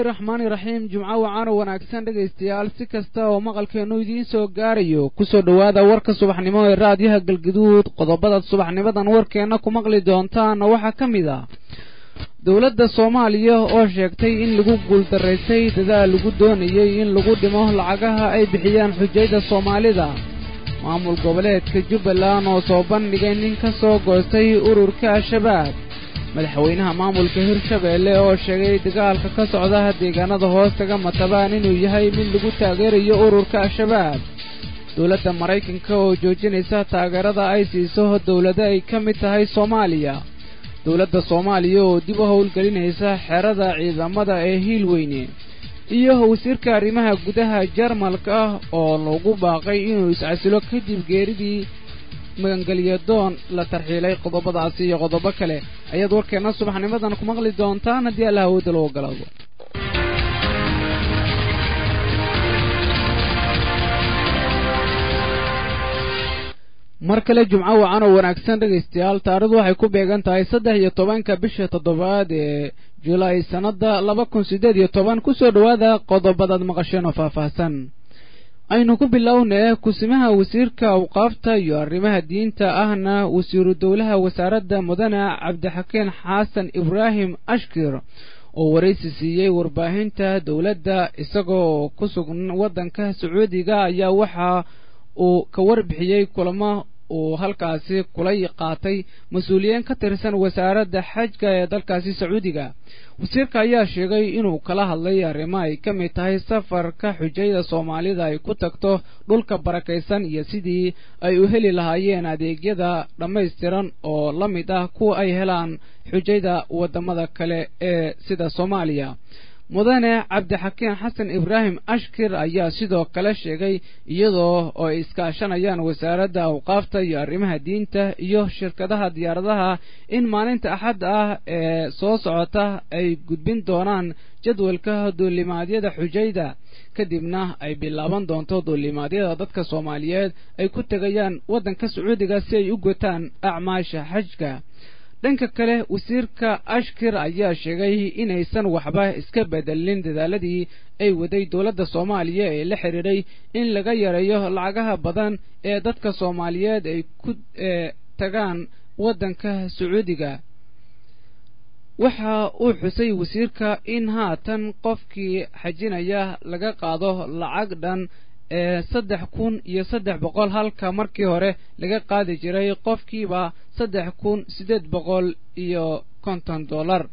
raxmaani raxiim jimco wacaano wanaagsan dhegaystayaal si kasta oo maqalkeennu idiin soo gaarayo kusoo dhowaada warka subaxnimo ee raadiyaha galgaduud qodobadaad subaxnimadan warkeenna ku maqli doontaana waxaa ka mid ah dowladda soomaaliya oo sheegtay in lagu guuldaraysay dadaal lagu doonayey in lagu dhimo lacagaha ay bixiyaan xujayda soomaalida maamul goboleedka jubbaland oo soo bandhigay nin ka soo goostay ururka al-shabaab madaxweynaha maamulka hirshabeelle oo sheegay dagaalka ka socda deegaanada hoostaga matabaan inuu yahay mid lagu taageerayo ururka al-shabaab dowladda maraykanka oo joojinaysa taageerada ay siiso dowlado ay ka mid tahay soomaaliya dowladda soomaaliya oo dib u howlgelinaysa xerada ciidamada ee hiilweyne iyo wasiirka arrimaha gudaha jarmalka oo lagu baaqay inuu iscasilo kadib geeridii magangelyadoon la tarxiilay qodobadaasi iyo qodobo kale ayaad warkeenna subaxnimadan ku maqli doontaan haddii alla awoodda loo ogolaado mar kale jumco wacan oo wanaagsan dhegaystayaal taarikhdu waxay ku beegan tahay saddex iyo tobanka bisha toddobaad ee julaay sannadda laba kun siddeed iyo toban kusoo dhowaada qodobadaad maqasheen oo faahfaahsan aynu ku bilownee kusimaha wasiirka awqaafta iyo arrimaha diinta ahna wasiiru dowlaha wasaaradda mudane cabdixakiin xasan ibraahim ashkir oo waraysi siiyey warbaahinta dowladda isagoo ku sugan waddanka sacuudiga ayaa waxa uu ka warbixiyey kulamo uu halkaasi kula qaatay mas-uuliyiin ka tirsan wasaaradda xajka ee dalkaasi sacuudiga wasiirka ayaa sheegay inuu kala hadlay arrimo ay ka mid tahay safarka xujayda soomaalida ay ku tagto dhulka barakaysan iyo sidii ay u heli lahaayeen adeegyada dhammaystiran oo la mid ah kuwa ay helaan xujayda waddamada kale ee sida soomaaliya mudane cabdixakiin xasan ibraahim ashkir ayaa sidoo kale sheegay iyadoo oo ay iskaashanayaan wasaaradda awqaafta iyo arrimaha diinta iyo shirkadaha diyaaradaha in maalinta axadda ah ee soo socota ay gudbin doonaan jadwalka duulimaadyada xujayda kadibna ay bilaaban doonto duulimaadyada dadka soomaaliyeed ay ku tegayaan waddanka sacuudiga si ay u gutaan acmaasha xajka dhanka kale wasiirka ashkir ayaa sheegay inaysan waxba iska bedelin dadaaladii ay waday dowladda soomaaliya ee la xidhiidhay in laga yareeyo lacagaha badan ee dadka soomaaliyeed ay ku tagaan waddanka sacuudiga waxa uu xusay wasiirka in haatan qofkii xajinaya laga qaado lacag dhan ee saddex kun iyo saddex boqol halka markii hore laga qaadi jiray qofkiiba saddex kun siddeed boqol iyo konton dollar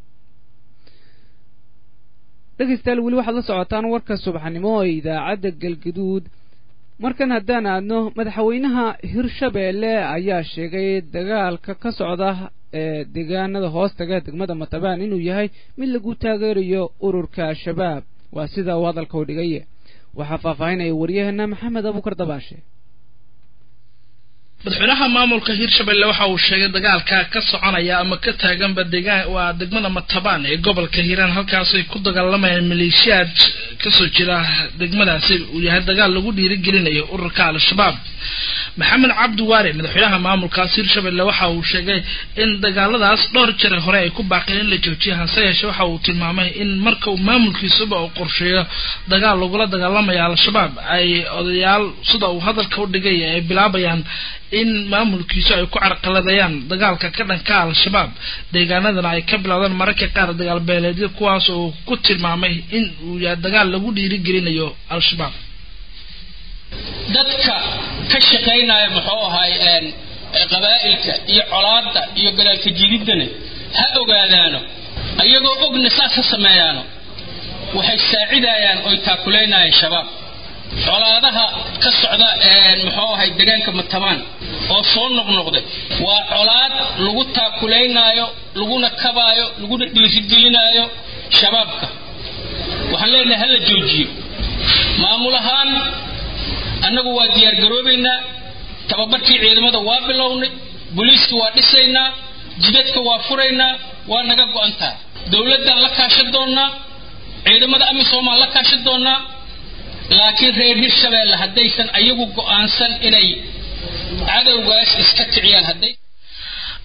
dhegaystayaal weli waxaad la socotaan warka subaxnimo ee idaacadda galgaduud markan haddaan aadno madaxweynaha hirshabeelle ayaa sheegay dagaalka ka socda ee deegaanada hoostaga degmada matabaan inuu yahay mid lagu taageerayo ururka al-shabaab waa sida uu hadalka u dhigay waxaa faahfaahinaya waryaheena maxamed abuukar dabaashe madaxweynaha maamulka hirshabelle waxa uu sheegay dagaalka ka soconaya ama ka taaganba deegaan waa degmada matabaan ee gobolka hiiraan halkaasay ku dagaalamayaan maleeshiyaad kasoo jira degmadaasi uu yahay dagaal lagu dhiirigelinayo ururka al-shabaab maxamed cabdi waare madaxweynaha maamulkaas hirshabelle waxa uu sheegay in dagaaladaas dhowr jare hore ay ku baaqeen in la joojiyo hase yeeshee waxa uu tilmaamay in marka uu maamulkiisuba uu qorsheeyo dagaal lagula dagaalamaya al-shabaab ay odayaal sida uu hadalka u dhigay ay bilaabayaan in maamulkiisu ay ku carqaladayaan dagaalka ka dhanka al-shabaab deegaanadana ay ka bilowdaan mararka qaar dagaal beeleedyo kuwaas oo ku tilmaamay in uu yahay dagaal lagu dhiirigelinayo al-shabaab dadka ka shaqaynaya muxuu ahaay qabaa'ilka iyo colaadda iyo gadaalka jididdana ha ogaadaano ayagoo ogna saas ha sameeyaano waxay saacidayaan oy taakulaynayaan shabaab colaadaha ka socda muxuu ahay deegaanka matabaan oo soo noqnoqday waa colaad lagu taakulaynaayo laguna kabaayo laguna dhiirigelinaayo shabaabka waxaan leenahay hala joojiyo maamul ahaan annagu waa diyaargaroobaynaa tababarkii ciidamada waa bilownay booliiska waa dhisaynaa jidadka waa furaynaa waa naga go-antaa dowladdan la kaashan doonnaa ciidamada amisomaan la kaashan doonnaa laakiin reer hirshabeelle haddaysan ayagu go-aansan inay cadowgaas iska kiciyaan hadday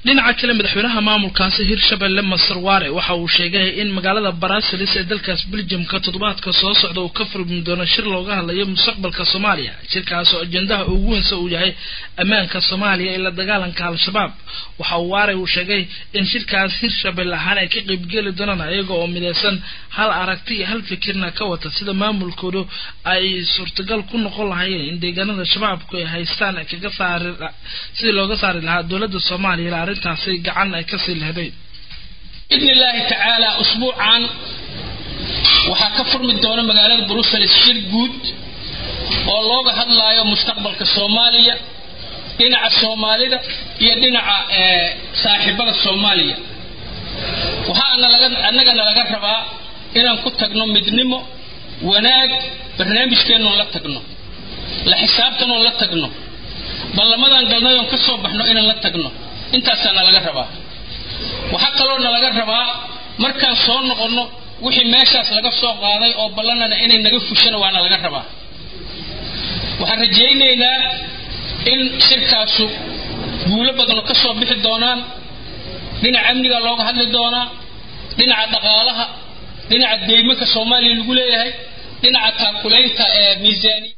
dhinaca kale madaxweynaha maamulkaasi hirshabelle masar waare waxa uu sheegay in magaalada barasilis ee dalkaas beljamka toddobaadka soo socda uu ka furmi doono shir looga hadlayo mustaqbalka soomaaliya shirkaas oo ajendaha ugu weynsa uu yahay ammaanka soomaaliya ee la dagaalanka al-shabaab waxa uu waare uu sheegay in shirkaas hirshabelle ahaan ay ka qeybgeli doonaan iyaga oo mideysan hal aragti iyo hal fikirna ka wata sida maamulkoodu ay suurtagal ku noqon lahaayeen in deegaanada shabaabku ay haystaan kaga saari sidii looga saari lahaa dowladda soomaaliya arrintaasi gacan ay kasii lehdeen biidni illaahi tacaala usbuucan waxaa ka furmi doona magaalada brussels shir guud oo looga hadlaayo mustaqbalka soomaaliya dhinaca soomaalida iyo dhinaca saaxiibada soomaaliya waxaa nalaga annagana laga rabaa inaan ku tagno midnimo wanaag barnaamijkeennoon la tagno la xisaabtanoon la tagno ballamadan galnayoon ka soo baxno inaan la tagno intaasaa nalaga rabaa waxaa kaloo nalaga rabaa markaan soo noqonno wixii meeshaas laga soo qaaday oo ballanana inay naga fushana waana laga rabaa waxaan rajaynaynaa in shirkaasu guulo badano ka soo bixi doonaan dhinaca amniga looga hadli doonaa dhinaca dhaqaalaha dhinaca deymanka soomaaliya lagu leeyahay dhinaca taakulaynta ee miisaaniya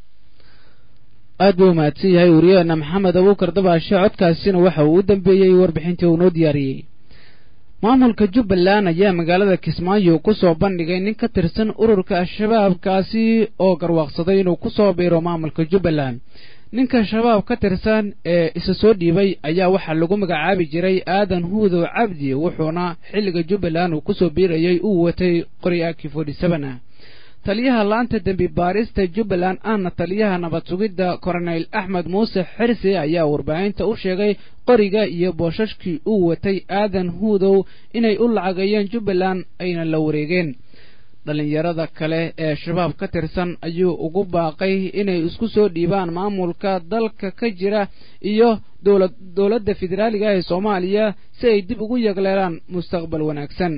aad buu umahadsan yahay wariyaheena maxamed abuukar dabaashe codkaasina waxa uu u dambeeyey warbixintii uu noo diyaariyey maamulka jubbaland ayaa magaalada kismaayo ku soo bandhigay nin ka tirsan ururka al-shabaab kaasi oo garwaaqsaday inuu ku soo biiro maamulka jubbaland ninka shabaab ka tirsan ee isa soo dhiibay ayaa waxaa lagu magacaabi jiray aadan huudow cabdi wuxuuna xilliga jubbaland uu kusoo biirayay uu watay qori aki forty seven ah taliyaha laanta dembi baarista jubbaland ahna taliyaha nabad sugidda koronel axmed muuse xirsi ayaa warbaahinta u sheegay qoriga iyo boosashkii uu watay aadan huudow inay u lacagayeen jubbaland ayna la wareegeen dhallinyarada kale ee shabaab ka tirsan ayuu ugu baaqay inay isku soo dhiibaan maamulka dalka ka jira iyo dowlad dowladda federaaliga ee soomaaliya si ay dib ugu yagleelaan mustaqbal wanaagsan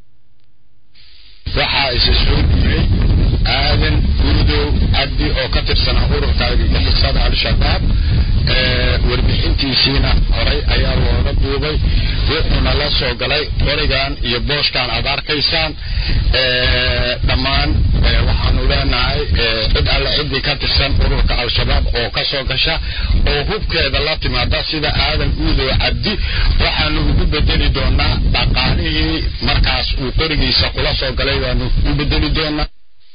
waxaa isa soo dhiibay aadan gurudow cabdi oo ka tirsanaa ururka argagixisada al-shabaab warbixintiisiina horay ayaa looga duubay wuxuuna la soo galay qorigan iyo booskan aad arkaysaan dhammaan waxaanu leenahay cid alle ciddii ka tirsan ururka al-shabaab oo ka soo gasha oo hubkeeda la timaada sida aadan uudow cabdi waxaanu ugu bedeli doonaa dhaqaalihii markaas uu qorigiisa kula soo galay waanu u bedeli doonaa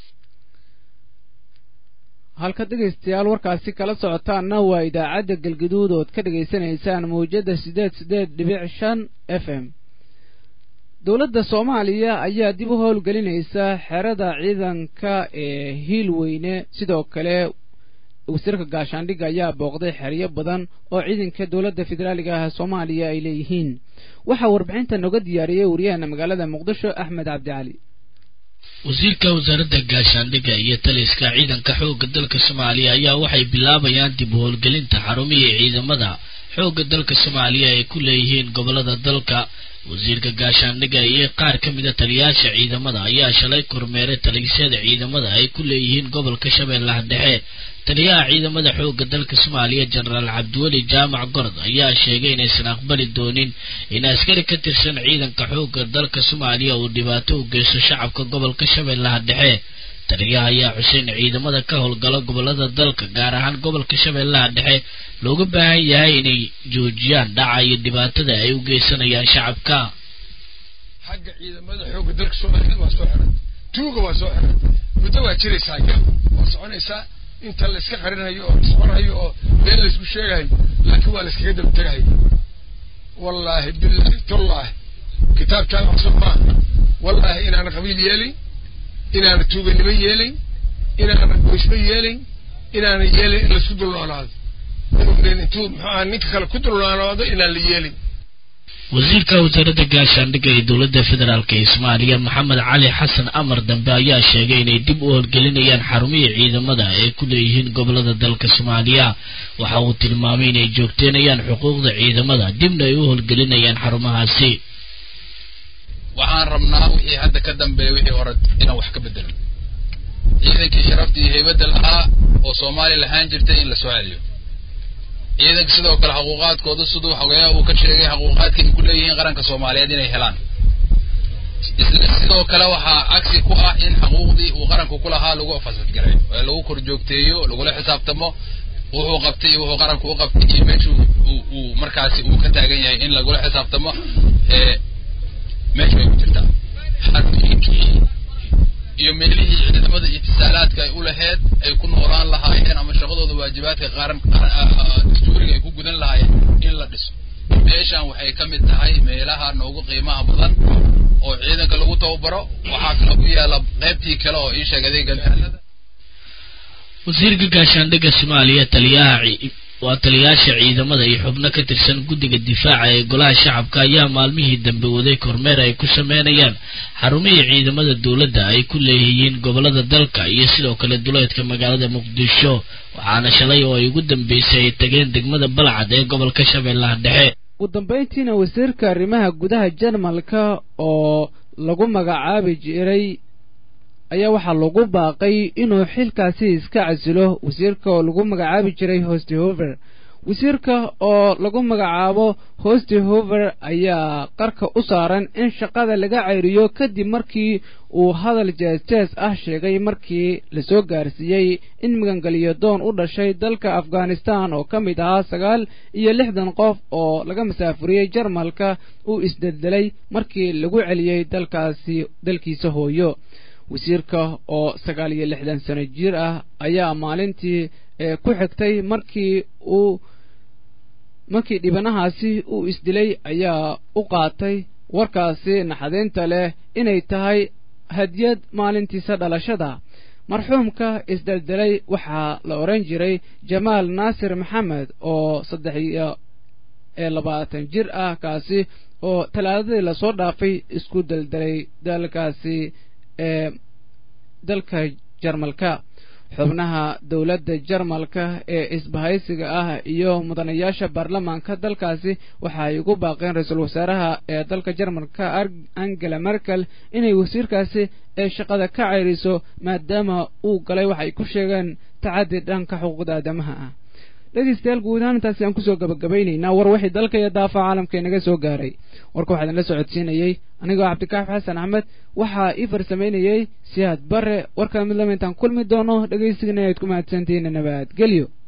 halka dhegaystayaal warkaasi kala socotaanna waa idaacadda galgaduud ood ka dhegaysanaysaan mawjadda siddeed siddeed dhibic shan f m dowladda soomaaliya ayaa dib u howlgelinaysa xerada ciidanka ee hiilweyne sidoo kale wasiirka gaashaandhigga ayaa booqday xeryo badan oo ciidanka dowladda federaaliga ah soomaaliya ay leeyihiin waxaa warbixinta nooga diyaariyey waryaheena magaalada muqdisho axmed cabdicali wasiirka wasaaradda gaashaandhigga iyo taliska ciidanka xoogga dalka soomaaliya ayaa waxay bilaabayaan dib u howlgelinta xarumihii ciidamada xoogga dalka soomaaliya ay ku leeyihiin gobolada dalka wasiirka gaashaandhigga iyo qaar ka mida taliyaasha ciidamada ayaa shalay kormeeray talisyada ciidamada ay ku leeyihiin gobolka shabeellaha dhexe taliyaha ciidamada xoogga dalka soomaaliya jenaraal cabdiweli jaamac gorod ayaa sheegay inaysan aqbali doonin in askari ka tirsan ciidanka xoogga dalka soomaaliya uu dhibaato u geysto shacabka gobolka shabeellaha dhexe taliyaha ayaa xuseen ciidamada ka howlgala gobolada dalka gaar ahaan gobolka shabeellaha dhexe looga baahan yahay inay joojiyaan dhaca iyo dhibaatada ay u geysanayaan shacabka xagga ciidamada xoogga dalka soomaaliyeed waa soo xiran tuuga waa soo xiran muddo waa jiraysaa gal waa soconaysaa inta la iska qarinayo oo isqorayo oo been la isku sheegayo laakiin waa la iskaga daba tegayo wallaahi billahi tullaahi kitaabkaan cusub maaha wallaahi inaana qabiil yeelin inaana tuuganimo yeelin inaana goysmo yeelin inaana yeelin in laisku dulnoolaado intuu muxuu aha ninka kale ku dulnoolaado inaan la yeelin wasiirka wasaaradda gaashaandhigga ee dowladda federaalk ee soomaaliya maxamed cali xasan amar dambe ayaa sheegay inay dib u howlgelinayaan xarumihii ciidamada ay ku leeyihiin gobolada dalka soomaaliya waxa uu tilmaamay inay joogteynayaan xuquuqda ciidamada dibna ay u howlgelinayaan xarumahaasi waxaan rabnaa wixii hadda ka dambeeya wixii hore inaan wax ka bedelo ciidankii sharafta iyo heybadda lahaa oo soomaaliya lahaan jirtay in la soo celiyo ciidanka sidoo kale xuquuqaadkooda siduu xogeeyaha uu ka sheegay xuquuqaadka ay ku leeyihiin qaranka soomaaliyeed inay helaan isla sidoo kale waxaa cagsi ku ah in xuquuqdii uu qaranku ku lahaa lagu fasadgaray ee lagu kor joogteeyo lagula xisaabtamo wuxuu qabtay iyo wuxuu qaranku u qabtay iyo meesha uu markaasi uu ka taagan yahay in lagula xisaabtamo ee meesha ay ku jirtaa xarooyinkii iyo meelihii ciidamada itisaalaadka ay u laheyd ay ku noolaan lahaayeen ama shaqadooda waajibaadka qaran dastuuriga ay ku gudan lahaayeen in la dhiso meeshan waxay ka mid tahay meelaha noogu qiimaha badan oo ciidanka lagu tababaro waxaa kale ku yaala qaybtii kale oo ii sheeg adeega gantaalada wasiirka gaashaandhigga soomaaliya taliyaha waa taliyayaasha ciidamada iyo xubno ka tirsan guddiga difaaca ee golaha shacabka ayaa maalmihii dambe waday kormeer ay ku sameynayaan xarumihii ciidamada dowladda ay ku leeyihiin gobolada dalka iyo sidoo kale duleedka magaalada muqdisho waxaana shalay oo ay ugu dambeysay ay tageen degmada balcad ee gobolka shabeellaha dhexe ugu dambayntiina wasiirka arrimaha gudaha jarmalka oo lagu magacaabi jiray ayaa waxaa lagu baaqay inuu xilkaasi iska casilo wasiirka oo lagu magacaabi jiray hostehover wasiirka oo lagu magacaabo hostehover ayaa qarka u saaran in shaqada laga ceyriyo kadib markii uu hadal jees-jees ah sheegay markii lasoo gaarsiiyey in magangeliyo doon u dhashay dalka afghanistan oo ka mid ahaa sagaal iyo lixdan qof oo laga masaafuriyey jarmalka uu isdeldelay markii lagu celiyey dalkaasi dalkiisa hooyo wasiirka oo sagaal iyo lixdan sano jir ah ayaa maalintii ku xigtay markii uu markii dhibanahaasi uu isdilay ayaa u qaatay warkaasi naxdinta leh inay tahay hadiyad maalintiisa dhalashada marxuumka isdeldelay waxaa la odhan jiray jamaal naasir maxamed oo saddex iyo ee labaatan jir ah kaasi oo talaadadii lasoo dhaafay isku deldelay dalkaasi ee dalka jarmalka xubnaha dowladda jarmalka ee isbahaysiga ah iyo mudanayaasha baarlamaanka dalkaasi waxa ay ugu baaqeen ra-iisul wasaaraha ee dalka jarmalka angela merkel inay wasiirkaasi ee shaqada ka ceyriso maadaama uu galay waxay ku sheegeen tacaddi dhanka xuquuqda aadamaha ah dhegeystayaal guud ahaan intaasi aan kusoo gabagabeynaynaa war wixii dalka iyo daafaca caalamka inaga soo gaaray warka waxaa idinla socodsiinayey anigoo cabdikaafi xasan axmed waxaa ii farsamaynayey siyaad bare warkaa mid lama intaan kulmi doono dhegeysigana ayaad ku mahadsantihiin nabadgelyo